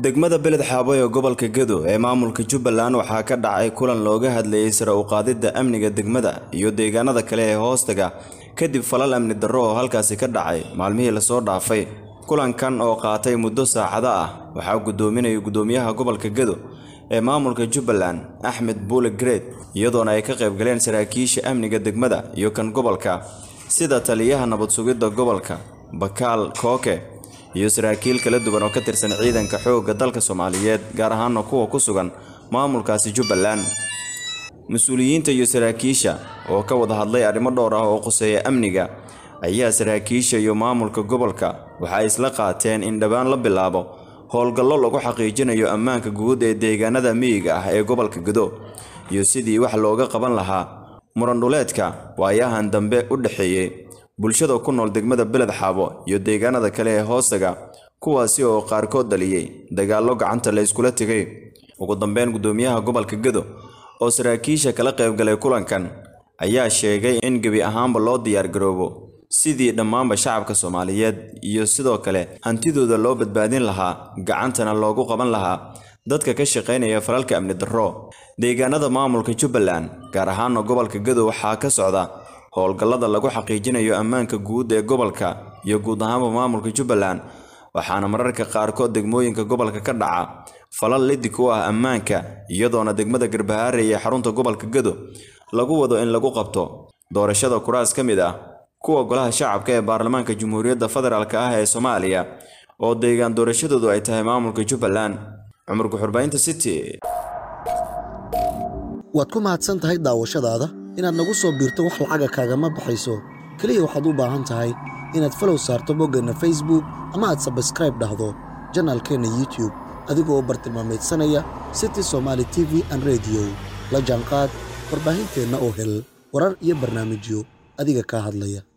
degmada beled xaabo ee gobolka gedo ee maamulka jubbaland waxaa ka dhacay kulan looga hadlayay sare u qaadidda amniga degmada iyo deegaanada kale ee hoostaga kadib falal amni darro oo halkaasi ka dhacay maalmihii lasoo dhaafay kulankan oo qaatay muddo saacado ah waxaa guddoominaya guddoomiyaha gobolka gedo ee maamulka jubbaland axmed buule greed iyadoona ay ka qayb galeen saraakiisha amniga degmada iyo kan gobolka sida taliyaha nabad sugidda gobolka bakaal kooke iyo saraakiil kala duwan oo ka tirsan ciidanka xoogga dalka soomaaliyeed gaar ahaana kuwa ku sugan maamulkaasi jubbaland mas-uuliyiinta iyo saraakiisha oo ka wada hadlay arrimo dhowr ah oo quseeya amniga ayaa saraakiisha iyo maamulka gobolka waxa ay isla qaateen in dhowaan la bilaabo howlgallo lagu xaqiijinayo ammaanka guud ee deegaanada miyiga ah ee gobolka gedo iyo sidii wax looga qaban lahaa murandhuleedka waayahan dambe u dhexeeyey bulshada ku nool degmada beled xaabo iyo deegaanada kale ee hoostaga kuwaasi oo qaarkood dhaliyey dagaallo gacanta la iskula tegay ugu dambeyn guddoomiyaha gobolka gedo oo saraakiisha kala qaybgalay kulankan ayaa sheegay in gebi ahaanba loo diyaargaroobo sidii dhammaanba shacabka soomaaliyeed iyo sidoo kale hantidooda loo badbaadin lahaa gacantana loogu qaban lahaa dadka ka shaqaynaya falalka amni darro deegaanada maamulka jubbaland gaar ahaana gobolka gedo waxaa ka socda howlgallada lagu xaqiijinayo ammaanka guud ee gobolka iyo guud ahaanba maamulka jubbaland waxaana mararka qaarkood degmooyinka gobolka ka dhaca falal lidig u ah ammaanka iyadoona degmada garbahaare ee xarunta gobolka gedo lagu wado in lagu qabto doorashada kuraas ka mid ah kuwa golaha shacabka ee baarlamaanka jamhuuriyadda federaalk ah ee soomaaliya oo deegaan doorashadoodu ay tahay maamulka jubbaland cumar guxurbaynta city waad ku mahadsan tahay daawashadaada inaad nagu soo biirto wax lacaga kaagama baxayso keliya waxaad u baahan tahay inaad falow saarto boggeenna facebook ama aad sabskraib dhahdo janaalkeenna youtube adigoo bartilmaameedsanaya city somaali t v an rediyo la jaanqaad warbaahinteenna oo hel warar iyo barnaamijyo adiga kaa hadlaya